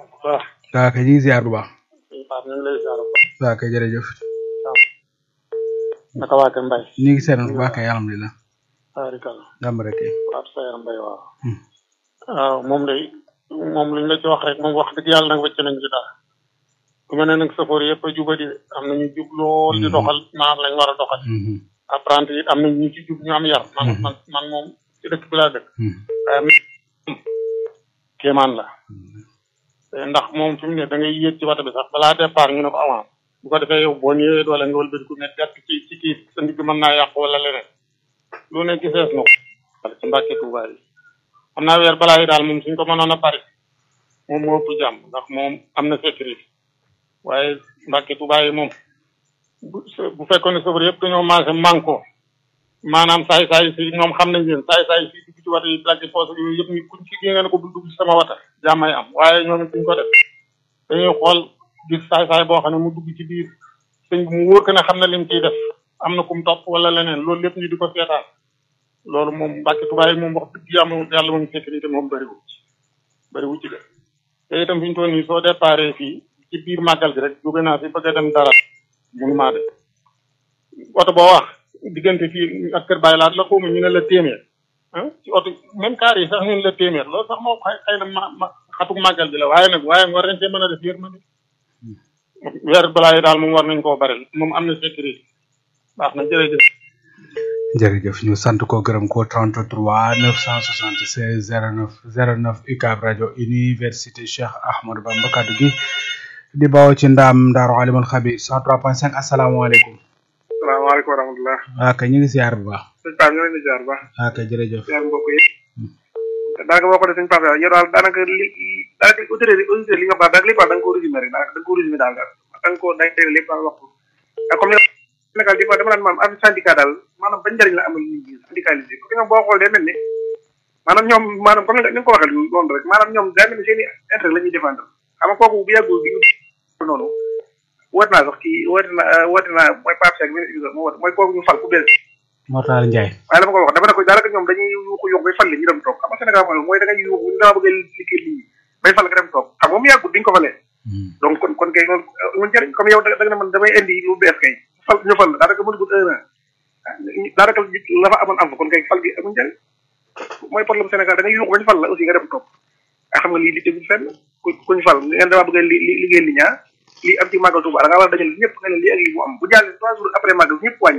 waaw waa kay ñu ngi ziar bu baax sëñ Pape ñu ngi lay ziar bu baax waa kay jërëjëf naka waa kër Mbaye ñu ngi seetaan bu baax kay alhamdulilah barikal jàmm rek kay Pape Sayar Mbaye waaw Hmm. waaw moom day moom liñ la ci wax rek moom wax dëgg yàlla nag wëcc nañ ci dara ku mel ne nag safoor yëpp a jubadi de am nañu jub lool di Mhm. doxal maanaam lañ war a doxal Mhm, apprenti it am nañ ñu ci jub ñu am yar man Mhm. man man moom ci dëkk bi laa dëkk mhm, waaye mi kéemaan la te ndax moom fi mu ne da ngay yéeg ci wata bi sax balaa départ ñu ne ko avance bu ko defee yow boo ñëwee doole nga wëlbati ku ne gàtt ci ci kii sa ndigg mën naa yàqu wala leneen lu ne gisees na ko ci mbàkke Tuubaa yi xam naa weer balaa yi daal moom suñ ko mënoon a pare moom moo ëpp jàmm ndax moom am na sécurité waaye mbàkke Tuubaa yi moom bu bu fekkoon ne sofër yëpp dañoo maase manko maanaam saay saay si ñoom xam nañ leen saay saay si dugg ci wata yi dagg poos ak yooyu yëpp ñu kuñ ci nga ne ko bu dugg ci sama wata jàmmay am waaye ñoom it duñ ko def dañuy xool gis saay saay boo xam ne mu dugg ci biir sëñ bi mu wóor ko ne xam na lim ciy def am na kum topp wala leneen loolu lépp ñu di ko seetaan loolu moom mbàkki tubaay yi moom wax dëgg yàlla yàlla moom sécurité moom bëriwu ci bëriwu ci de te itam fi ñu toll nii soo déparé fii ci biir màggal gi rek jóge naa fi bëgg a dem dara mënu maa de oto boo wax diggante fii ak kër Baye laat la xawma ñu ne la téeméer ah ci oto même car yi sax ñu ne la téeméer loolu sax moo xëy xëy na ma ma xatuk màggal bi la waaye nag waaye war nañ cee mën a def yërmande weer balaa yi daal moom war nañ koo bari moom am na sécurité baax na jërëjëf jërëjëf ñu sant ko gërëm ko 33 976 09 09 UCAB rajo université Cheikh Ahmadou Bamba kaddu gi di bawoo ci ndaam Daaru Alimul Xabir 103.5 asalaamaaleykum salaamaaleykum wa rahmatulah. waa kay ñu ngi ziar bu baax sëñ Pape ñu ngi leen di ziar bu baax. waa kay jërëjëf ziar mbokk yi. daanaka boo xoolee sëñ Pape yow daal daanaka li daanaka autorité autorité li nga baax daanaka lépp daal da nga koo résumé rek daanaka da nga koo résumé daal daal da nga koo da nga lépp daal wax ko. ak comme ni nga Sénégal di ko dama naan maanaam affaire syndicat daal maanaam ban njëriñ la amal nit ñi syndicalisé parce que ñoom boo xoolee day mel ni maanaam ñoom maanaam comme ni nga ko waxee noonu rek maanaam ñoom day mel ni seen i intérêt la ñuy défendre xam nga kooku bu yàggul bi ñu noonu woote naa sax kii woote naa woote naa mooy Pape Cheikh ministre bi moo woote mooy kooku ñu fal ku bees Mortal Ndiaye waaye dama ko wax dama ne ko daanaka ñoom dañuy yuuxu yuuxu bay fal li ñu dem toog xam nga Sénégal mooy mooy da ngay yuuxu ñu dama bëgg a liggéey nit ñi bay fal nga dem toog xam nga mu yàggut duñ ko falee donc kon kon kay loolu mun jëriñ comme yow da nga ne man damay indi lu bees kay fal ñu fal daanaka mënugul un an daanaka la fa amoon am fa kon kay fal gi amuñ njëriñ mooy problème Sénégal da ngay yuuxu bañ fal la aussi nga dem toog a xam nga lii li tegul fenn ku kuñ fal ngeen dama bëgg a li liggéey li ñaa lii am ci màggal Tuuba da ngaa war a dajale ñëpp nga ne lii ak lii mu am bu jàllee trois jours après màggal ñëpp wàññi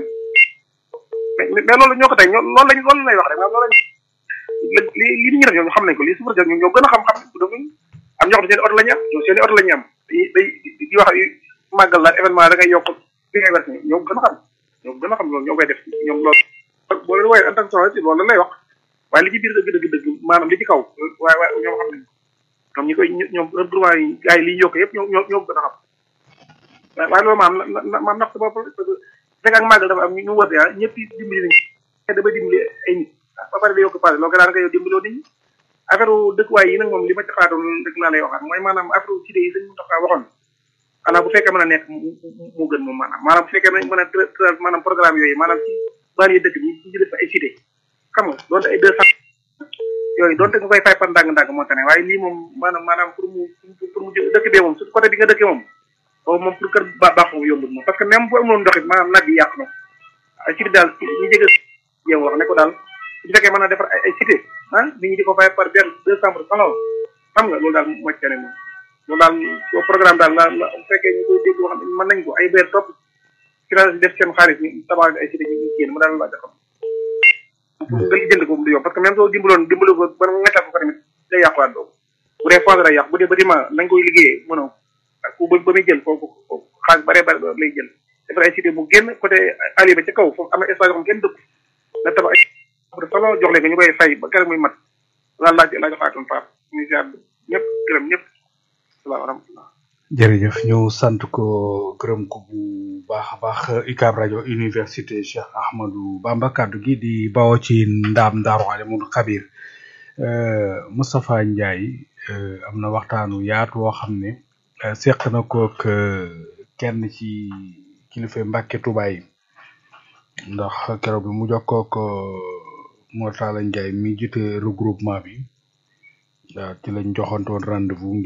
mais mais loolu ñoo ko tey ñoo loolu lañ loolu lay wax rek maanaam loolu lañ li li nit ñi def ñoom xam nañ ko lii suba jot ñoom ñoo gën a xam xam nañ ko am ñoo xam ne seen oto la ñu am ñoom seen oto la ñu am day day di wax màggal la événement da ngay yokk bi ngay verse ñoo gën a xam ñoo gën a xam loolu ñoo koy def ñoom loolu boo leen wooyee en tant que journaliste loolu lay wax waaye li ci biir dëgg dëgg dëgg maanaam li ci kaw waaye waaye ñoom xam nañ ñoom ñi koy ñoom droit yi gars yi liy yokk yëpp ñoo ñoo ñoo gën a xam waaye waaye loolu maam maam nax sa bopp parce que fekk ak màggal dafa am ñu woote ah ñëpp dimbali nañ damay dimbali ay nit ba pare da yokk passé loolu daanaka yow dimbaloo nit ñi affaire dëkkuwaay yi nag moom li ma ci xalaatoon rek laa lay waxaat mooy maanaam affaire cité yi sëñ Moustapha waxoon xanaa bu fekkee mën a nekk mu gën moom maanaam maanaam bu fekkee mën a maanaam programme yooyu maanaam ci banlieue dëkk bi ci def ay cité xam nga doonte ay deux cent yooyu doonte nga koy fay par ndànk-ndànk moo tane waaye lii moom maanaam maanaam pour mu pour mu dëkk bee moom su côté bi nga dëkkee moom boobu moom pour kër ba baax moom yombul moom parce que même bu amoon ndox it maanaam nag yi yàq na ay cité daal ñu jege yow wax ne ko daal su fekkee mën a defar ay cité ah nit ñi di ko fay par benn deux cent salon xam nga loolu daal moo ci tane moom loolu daal soo programme daal la la bu fekkee ñu koy dégg wax mën nañ ko ay beer topp finance def seen xaalis ñu tabax ay cité ñu génn mu daal la xam pour nga jënd ko du yomb parce que même soo dimbaloon dimbalo ko ba nga ko tamit day yàquwaat doo bu dee foos day yàq bu dee bâtiment nañ koy liggéeyee mënoo ak ku ba ba muy jël foofu xaalis bare bare lay jël defar ay cité mu génn côté ali ba ca kaw foofu am na espace yoo xam kenn dëkk na tabax ay solo jox leen ko ñu koy fay ba keroog muy mat laal laaj laaj xaatoon faaf ñu ziar ñëpp gërëm ñëpp salaam rahmatullah jërëjëf ñu sant ko gërëm ko bu baax a baax UCAB rajo université Cheikh Ahmadou Bamba kaddu gi di bawoo ci ndaam Daaru Alimul Xabir Moustapha Ndiaye am na waxtaanu yaatu woo xam ne seq na kook kenn ci kilifa Mbàkke Tuubaa yi ndax keroog bi mu jokkook Mortala Ndiaye mi jiite regroupement bi waaw ci lañ joxantoon rendez-vous